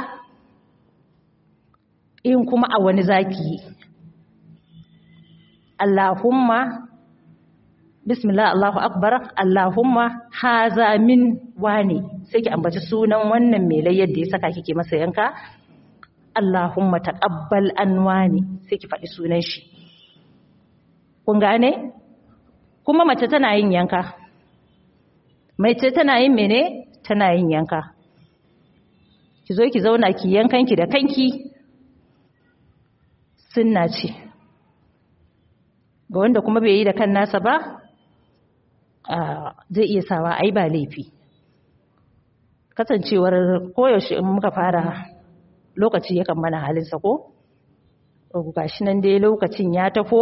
in kuma a wani zaki Allahumma bismillah Allahu akbar Allahumma haza min wani sai ki ambaci sunan wannan mai layyar da ya saka kike masa yanka Allahumma taqabbal an wani sai ki faɗi sunan shi kun gane kuma mace tana yin yanka mace tana yin mene tana yin yanka ki zo ki zauna ki yankanki da kanki sunna ce ga wanda kuma bai yi da kan nasa ba zai iya sawa ai ba laifi kasancewar koyaushe in muka fara lokaci yakan mana halinsa ko gashi nan dai lokacin ya tafo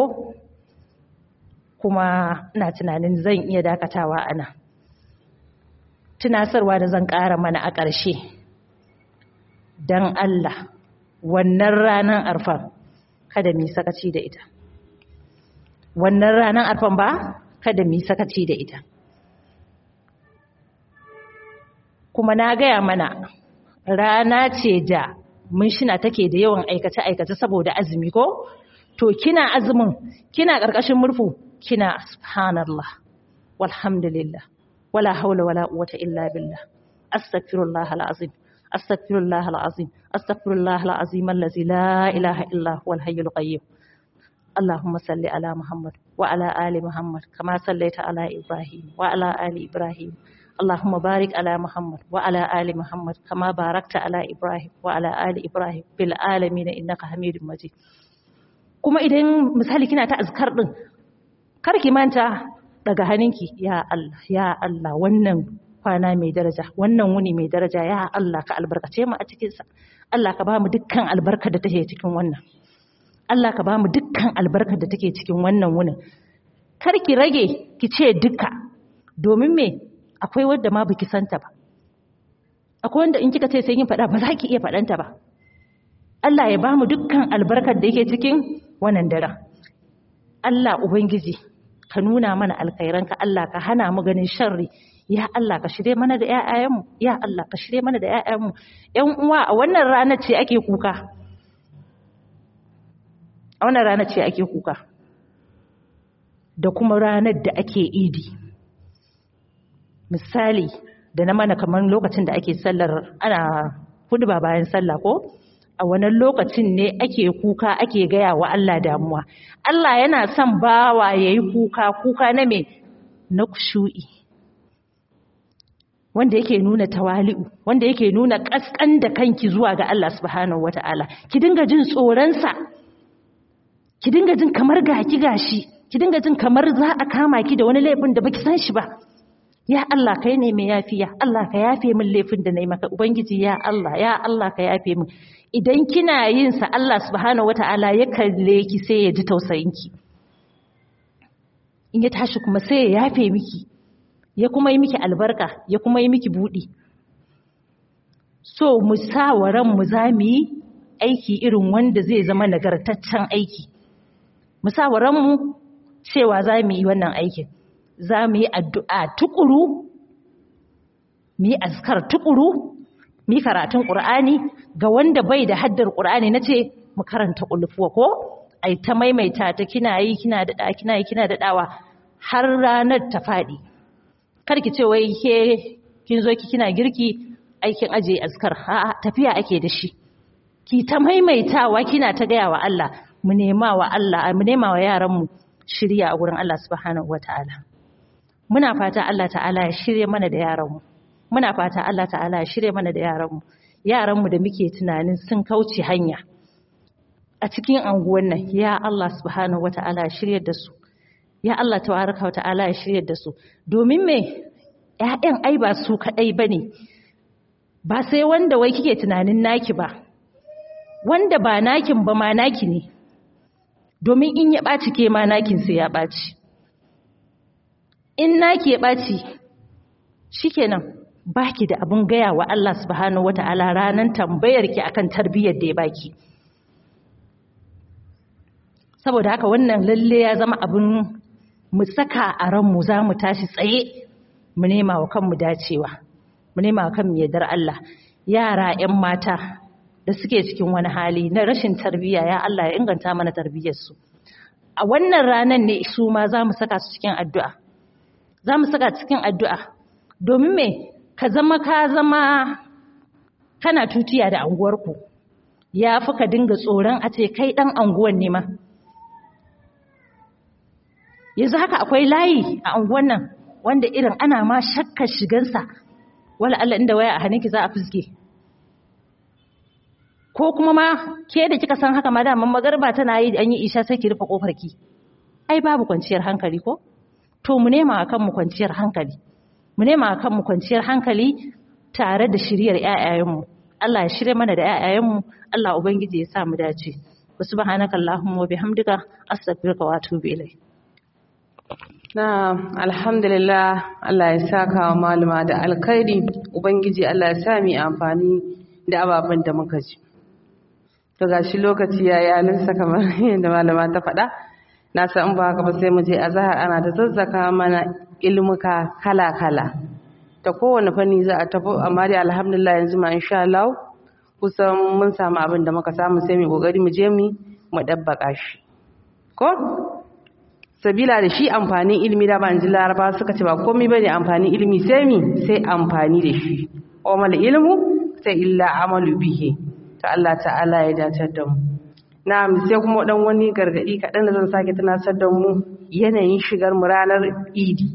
kuma ina tunanin zan iya dakatawa a nan tunasarwa da zan ƙara mana a ƙarshe don Allah wannan ranar arfan kada mu sakaci da ita wannan ranar arfan ba kada mu sakaci da ita kuma na gaya mana rana ce da mun shina take da yawan aikace-aikace saboda azumi ko to kina azumin kina ƙarƙashin murfu kina subhanallah walhamdulillah wala haula wala quwwata illa billah astaghfirullah alazim astaghfirullah alazim astaghfirullah alazim allazi la ilaha illa huwal hayyul qayyum اللهم صل على محمد وعلى آل محمد كما صليت على إبراهيم وعلى آل إبراهيم اللهم بارك على محمد وعلى آل محمد كما باركت على إبراهيم وعلى آل إبراهيم في العالمين إنك حميد مجيد kuma idan misali kina ta azkar din kar ki manta daga hannunki ya Allah ya Allah wannan kwana mai daraja wannan wuni mai daraja ya Allah ka albarkace mu a cikin sa Allah ka ba mu dukkan albarkar da take cikin wannan Allah ka ba mu dukkan albarkar da take cikin wannan wunin kar ki rage ki ce duka domin me akwai wanda ma baki santa ba akwai wanda in kika ce sai kin faɗa ba za ki iya faɗanta ba Allah ya ba mu dukkan albarkar da yake cikin wannan daren Allah ubangiji ka nuna mana alkhairanka Allah ka hana mu ganin sharri ya Allah ka shirye mana da ƴaƴayenmu ya Allah ka shirye mana da ƴaƴayenmu ƴan uwa a wannan ranar ce ake kuka a wannan ranar ce ake kuka da kuma ranar da ake idi misali da na mana kamar lokacin da ake sallar ana hudu ba bayan sallah ko a wannan lokacin ne ake kuka ake gaya wa Allah damuwa Allah yana son bawa yayi kuka kuka na me na kushu'i wanda yake nuna tawali'u wanda yake nuna kaskan da kanki zuwa ga Allah subhanahu wataala ki dinga jin tsoron sa ki dinga jin kamar gaki gashi ki dinga jin kamar za a kama ki da wani laifin da baki san shi ba ya Allah kai ne mai yafiya Allah ka yafe min laifin da nayi maka ubangiji ya Allah ya Allah ka yafe min idan kina yin sa Allah subhanahu wataala ya kalle ki sai ya ji tausayin ki in ya tashi kuma sai ya yafe miki ya kuma yi miki albarka ya kuma yi miki budi so mu sa wa ran mu za mu yi aiki irin wanda zai zama nagartaccen aiki mu sa wa ran mu cewa za mu yi wannan aikin za mu yi addu'a tukuru mu yi askar tukuru mu yi karatun ƙur'ani ga wanda bai da haddar ƙur'ani na ce mu karanta ƙulfuwa ko ai ta maimaita ta kina yi kina daɗa kina yi kina daɗawa har ranar ta faɗi kar ki ce wai ke kin zo ki kina girki aikin ajiye askar a'a tafiya ake da shi ki ta maimaitawa kina ta gaya wa Allah mu nema wa Allah mu nema wa yaran mu shirya a gurin Allah subhanahu wataala muna fata Allah ta'ala ya shirye mana da yaranmu muna fata Allah ta'ala ya shirye mana da yaranmu yaranmu da muke tunanin sun kauce hanya a cikin anguwan nan ya Allah subhanahu wata'ala ya shirye da su ya Allah tabaraka wata'ala ya shirye da su domin me ƴaƴan ai ba su kadai bane ba sai wanda wai kike tunanin naki ba wanda ba nakin ba ma naki ne domin in ya ɓaci ke ma nakin sai ya ɓaci in naki ya ɓaci shikenan baki da abun gaya wa Allah subhanahu wata'ala ranan tambayar ki akan tarbiyyar da ya baki saboda haka wannan lalle ya zama abun mu saka a ranmu za mu tashi tsaye mu nema wa kanmu dacewa mu nema wa kanmu yardar Allah yara 'yan mata da suke cikin wani hali na rashin tarbiyya ya Allah ya inganta mana tarbiyyarsu a wannan ranar ne su ma za mu saka su cikin addu'a za mu saka cikin addu'a domin me ka zama ka zama kana tutiya da anguwarku ya fi ka dinga tsoron a ce kai ɗan anguwan ne ma yanzu haka akwai layi a anguwan nan wanda irin ana ma shakkar shigansa wala Allah inda waya a hannunki za a fuske ko kuma ma ke da kika san haka ma daman magarba tana yi an yi isha sai ki rufe kofar ki ai babu kwanciyar hankali ko to mu nema akan mu kwanciyar hankali mu nema akan mu kwanciyar hankali tare da shiryar ƴaƴayenmu Allah ya shirye mana da ƴaƴayenmu Allah ubangiji ya sa mu dace subhanaka allahumma wa bihamdika astaghfiruka wa atubu ilayk na alhamdulillah Allah ya saka wa malama da alkhairi ubangiji Allah ya sa mu amfani da ababen da muka ji to gashi lokaci ya yi alinsa kamar yadda malama ta faɗa na san ba haka ba sai mu je azhar ana ta zazzaka mana ilmuka kala kala ta kowane fanni za a tafi amma dai alhamdulillah yanzu ma insha Allah kusan mun samu abin da muka samu sai mu kokari mu je mu mu dabbaka shi ko sabila da shi amfanin ilimi da ban ji laraba suka ce ba komai bane amfanin ilimi sai mi sai amfani da shi wa mal ilmu sai illa amalu bihi to Allah ta'ala ya dace da mu na'am sai kuma dan wani gargadi kaɗan da zan sake tunasar da mu yanayin shigar mu ranar idi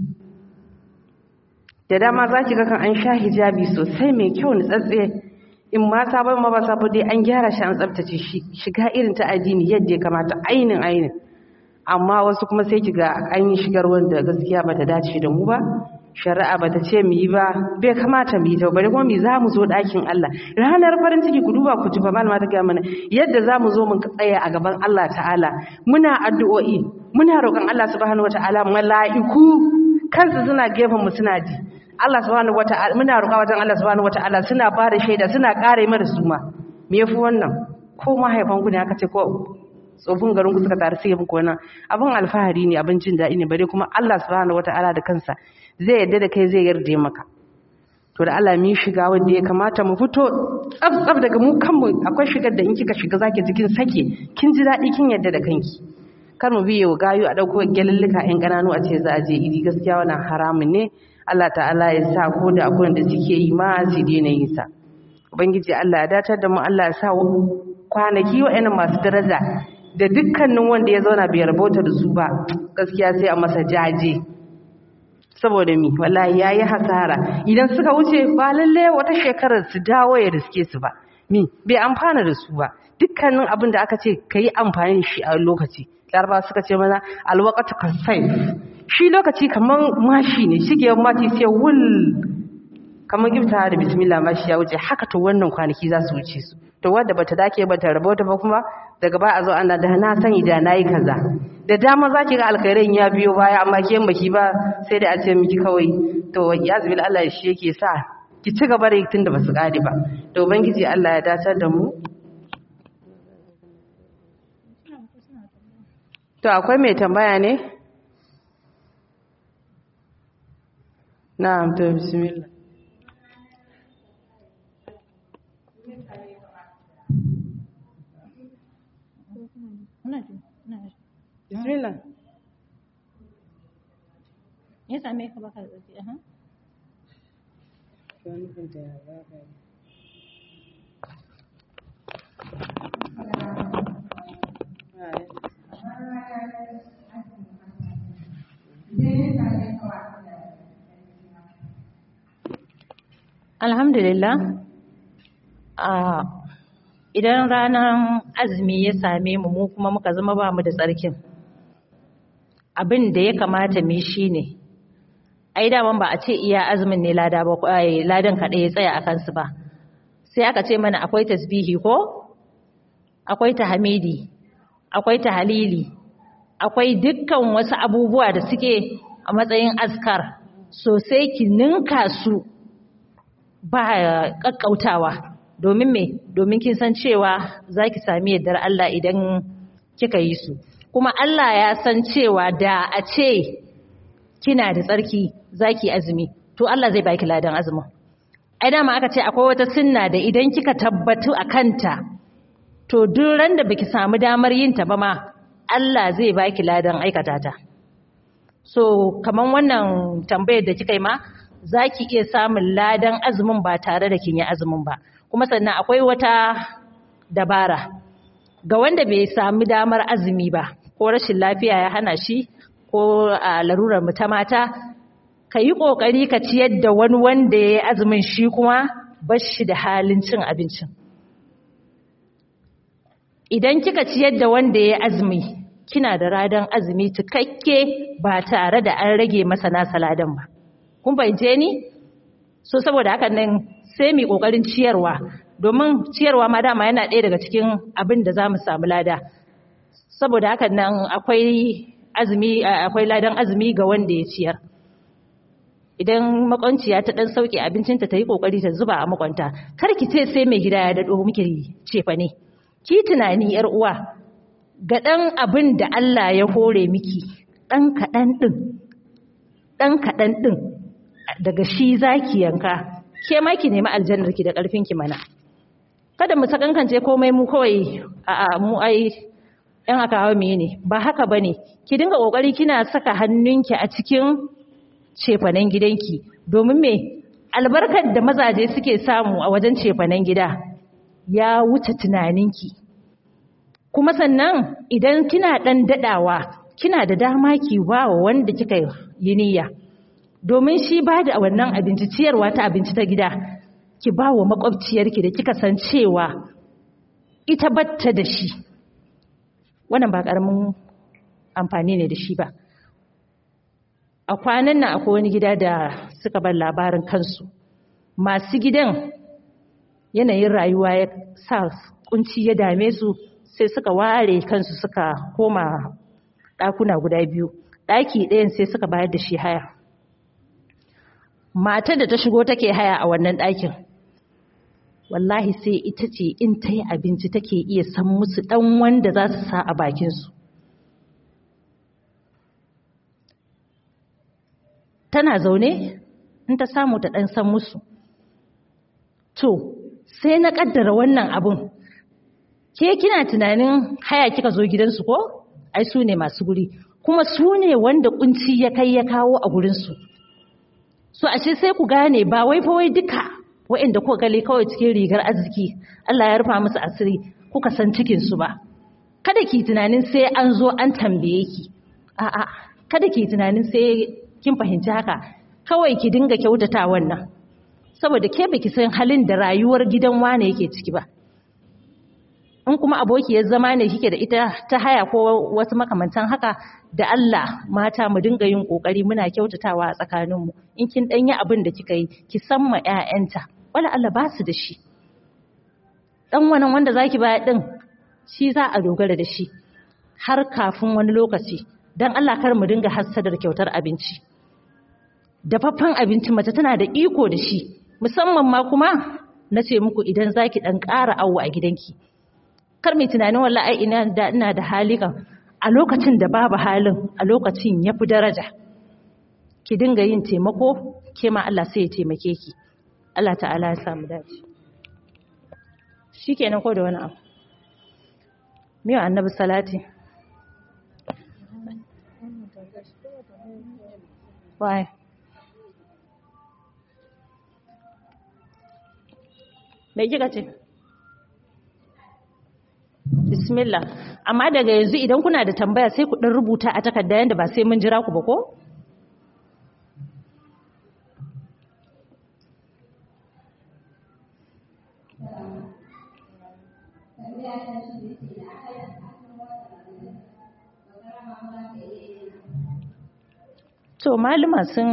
da dama za ki ga kan an sha hijabi sosai mai kyau ni tsatse in ma sabon ma ba sabo dai an gyara shi an tsaftace shi shiga irin ta addini yadda ya kamata ainin ainin amma wasu kuma sai ki ga an yi shigar wanda gaskiya bata dace da mu ba shari'a bata ce mu yi ba bai kamata mu yi ta bari kuma mu za mu zo ɗakin Allah ranar farin ciki ku duba ku ji ba malama ta ga mana yadda za mu zo mun tsaya a gaban Allah ta'ala muna addu'o'i muna roƙon Allah subhanahu wata'ala mala'iku kansu suna gefen mu suna ji Allah subhanahu wata'ala muna roƙa wajen Allah subhanahu wata'ala suna ba da shaida suna ƙare mana su ma me yafi wannan ko mahaifan ku ne aka ce ko tsofin garin ku suka taru sai muku wannan abin alfahari ne abin jin daɗi ne bare kuma Allah subhanahu wata'ala da kansa zai yarda da kai zai yarda maka to da Allah mi shiga wanda ya kamata mu fito tsaf tsaf daga mu kanmu akwai shigar da in kika shiga zaki jikin sake kin ji daɗi kin yarda da kanki kar mu biye gayu a dauko gyalallika yan kananu a ce za a je idi gaskiya wannan haramun ne Allah ta'ala ya sa ko da akwai da suke yi ma su daina yin sa ubangiji Allah ya datar da mu Allah ya sa kwanaki wa'annan masu daraja da dukkanin wanda ya zauna bai rabota da su ba gaskiya sai a masa jaje saboda mi wallahi yayi hasara idan suka wuce ba lalle wata shekarar su dawo ya riske su ba mi bai amfana da su ba dukkanin abin da aka ce kai amfani da shi a lokaci laraba suka ce mana alwaqatu kasayf shi lokaci kaman mashi ne shige mashi sai wul kamar gifta da bismillah mashi ya wuce haka to wannan kwanaki za su wuce su to wanda bata dake bata rabota ba kuma daga ba a zo ana da na sani da nayi kaza da dama zaki ga alkhairin ya biyo baya amma ke baki ba sai da a ce miki kawai to ya zubil Allah shi yake sa ki ci gaba da yi tunda basu kare ba to ubangiji Allah ya dacar da mu to akwai mai tambaya ne na'am to bismillah Bismillah. Ya same ka baka da tsaki, aha. Alhamdulillah, a idan ranar azumi ya same mu mu kuma muka zama ba mu da tsarkin. Abin da ya kamata mu shi ne, ai daman ba a ce iya azumin ne lada ba ai ladan kaɗai ya tsaya a kansu ba. Sai aka ce mana akwai tasbihi ko? Akwai tahmidi, akwai tahalili, akwai dukkan wasu abubuwa da suke a matsayin askar sosai ki ninka su ba ƙaƙƙautawa domin me domin kin san cewa za ki sami yardar Allah idan kika yi su kuma Allah ya san cewa da a ce kina da tsarki za ki azumi to Allah zai baki ladan azumin ai dama aka ce akwai wata sunna da idan kika tabbatu a kanta to duk ran da baki samu damar yin ta ba ma Allah zai baki ladan aikata ta so kaman wannan tambayar da kika yi ma za ki iya samun ladan azumin ba tare da kin yi azumin ba kuma sannan akwai wata dabara ga wanda bai sami damar azumi ba ko rashin lafiya ya hana shi ko a larurar mu ta mata ka yi ƙoƙari ka ciyar da wani wanda ya yi azumin shi kuma bashi da halin cin abincin idan kika ciyar da wanda ya yi azumi kina da radan azumi cikakke ba tare da an rage masa nasa ladan ba kun fahimce ni so saboda hakan nan sai mu kokarin ciyarwa domin ciyarwa ma dama yana ɗaya daga cikin abin da zamu samu lada saboda hakan nan akwai azumi akwai ladan azumi ga wanda ya ciyar idan makwanciya ta dan sauke abincinta ta yi kokari ta zuba a makwanta kar ki ce sai mai gida ya dado miki cefa ne ki tunani yar uwa ga dan abin da Allah ya hore miki dan kaɗan din dan kaɗan din daga shi zaki yanka ke ma ki nemi aljannar ki da karfin ki mana kada mu sakankance komai mu kawai a mu ai yan aka hawa me ne ba haka bane ki dinga kokari kina saka hannunki a cikin cefanen gidanki domin me albarkar da mazaje suke samu a wajen cefanen gida ya wuce tunaninki kuma sannan idan kina dan dadawa kina da dama ki ba wa wanda kika yi niyya domin shi ba da wannan abinci ciyarwa ta abinci ta gida ki ba wa makwabciyarki da kika san cewa ita batta da shi wannan ba karamin amfani ne da shi ba a kwanan nan akwai wani gida da suka bar labarin kansu masu gidan yanayin rayuwa ya sa kunci ya dame su sai suka ware kansu suka koma ɗakuna guda biyu ɗaki ɗayan sai suka bayar da shi haya matar da ta shigo take haya a wannan ɗakin wallahi sai ita ce in ta yi abinci take iya san musu ɗan wanda za su sa a bakinsu tana zaune in ta samu ta ɗan san musu to sai na ƙaddara wannan abun ke kina tunanin haya kika zo gidansu ko ai su ne masu guri kuma su ne wanda kunci ya kai ya kawo a gurinsu so ashe sai ku gane ba wai fa wai duka waɗanda kuka gale kawai cikin rigar arziki Allah ya rufa musu asiri kuka san cikin su ba kada ki tunanin sai an zo an tambaye ki a'a kada ki tunanin sai kin fahimci haka kawai ki dinga kyautata wannan saboda ke baki san halin da rayuwar gidan wane yake ciki ba in kuma abokiyar zama ne kike da ita ta haya ko wasu makamantan haka da Allah mata mu dinga yin kokari muna kyautatawa a tsakaninmu in kin danyi abin da kika yi ki san ma ƴaƴanta wala Allah ba su da shi dan wannan wanda zaki baya din shi za a dogara da shi har kafin wani lokaci dan Allah kar mu dinga hassadar kyautar abinci dafaffen abinci mace tana da iko da shi musamman ma kuma na ce muku idan zaki dan ƙara awo a gidanki kar mai tunanin wallahi ai ina da ina da hali kan a lokacin da babu halin a lokacin yafi daraja ki dinga yin taimako ke ma Allah sai ya taimake ki Allah ta'ala ya samu dace shikenan ko da wani abu miyo annabi salati why me kika ce bismillah amma daga yanzu idan kuna da tambaya sai ku dan rubuta a takarda yanda ba sai mun jira ku ba ko to malama sun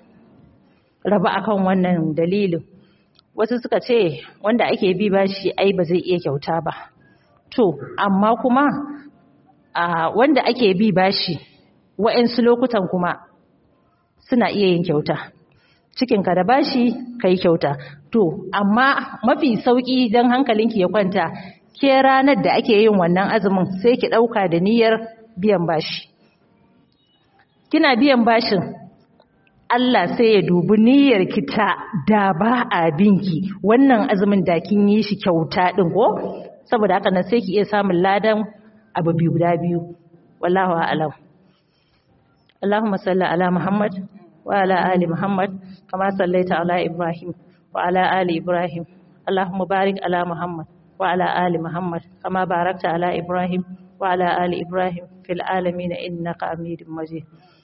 raba akan wannan dalilin wasu suka ce wanda ake bi bashi ai ba zai iya kyauta ba to amma kuma a wanda ake bi bashi wa'ansu lokutan kuma suna iya yin kyauta cikinka da bashi ka yi kyauta to amma mafi sauƙi don hankalinki ya kwanta ke ranar da ake yin wannan azumin sai ki ɗauka da niyyar biyan bashi kina biyan bashin Allah sai ya dubi niyyar ki ta da ba a binki wannan azumin da kin yi shi kyauta din ko saboda haka nan sai ki iya samun ladan abu biyu guda biyu wallahu a'lam Allahumma salli ala Muhammad wa ala ali Muhammad kama sallaita ala Ibrahim wa ala ali Ibrahim Allahumma barik ala Muhammad wa ala ali Muhammad kama barakta ala Ibrahim wa ala ali Ibrahim fil alamin innaka Hamidum Majid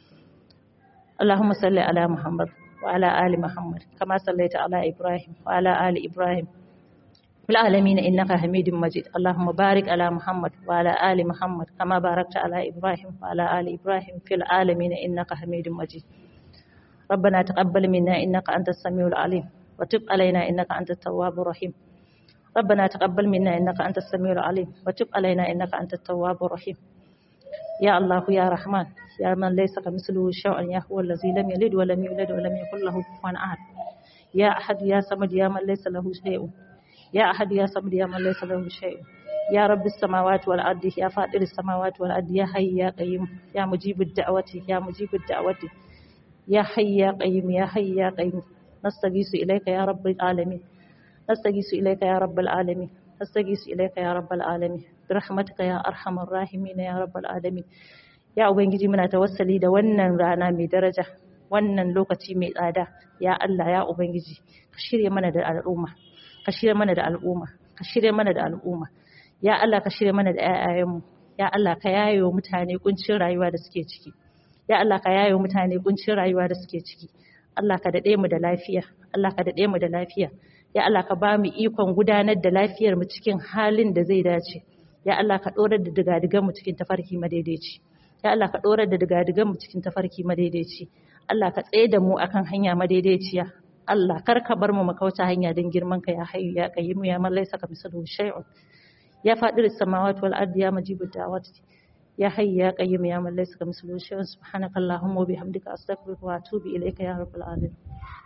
اللهم صل على محمد وعلى آل محمد كما صليت على إبراهيم وعلى آل إبراهيم في العالمين إنك حميد مجيد اللهم بارك على محمد وعلى آل محمد كما باركت على إبراهيم وعلى آل إبراهيم في العالمين إنك حميد مجيد ربنا تقبل منا إنك أنت السميع العليم وتب علينا إنك أنت التواب الرحيم ربنا تقبل منا إنك أنت السميع العليم وتب علينا إنك أنت التواب الرحيم يا الله يا رحمن يا من ليس كمثله شيء يا هو الذي لم يلد ولم يولد ولم يكن له كفوا احد يا احد يا صمد يا من ليس له شيء يا احد يا صمد يا من ليس له شيء يا رب السماوات والارض يا فاطر السماوات والارض يا حي يا قيوم يا مجيب الدعوة يا مجيب الدعوة يا حي يا قيوم يا حي يا قيوم نستغيث اليك يا رب العالمين نستغيث اليك يا رب العالمين نستغيث اليك يا رب العالمين برحمتك يا ارحم الراحمين يا رب العالمين ya ubangiji muna tawassali da wannan rana mai daraja wannan lokaci mai tsada ya Allah ya ubangiji ka shirye mana da al'umma ka shirye mana da al'umma ka shirye mana da al'umma ya Allah ka shirye mana da ƴaƴayenmu ya Allah ka yayo mutane kuncin rayuwa da suke ciki ya Allah ka yayo mutane kuncin rayuwa da suke ciki Allah ka dade mu da lafiya Allah ka dade mu da lafiya ya Allah ka ba mu ikon gudanar da lafiyar mu cikin halin da zai dace ya Allah ka dorar da digadigan mu cikin tafarki madaidaici ya Allah ka ɗorar da digadigan mu cikin tafarki madaidaici Allah ka tsaye da mu akan hanya madaidaiciya Allah kar ka bar mu makauta hanya don girman ka ya hayyu ya qayyimu ya man laysa ka misalu shay'un ya fadir samawati wal ardi ya majibud da'wati ya hayyu ya qayyimu ya man laysa ka misalu shay'un subhanakallahumma wa bihamdika astaghfiruka wa atubu ilayka ya rabbal alamin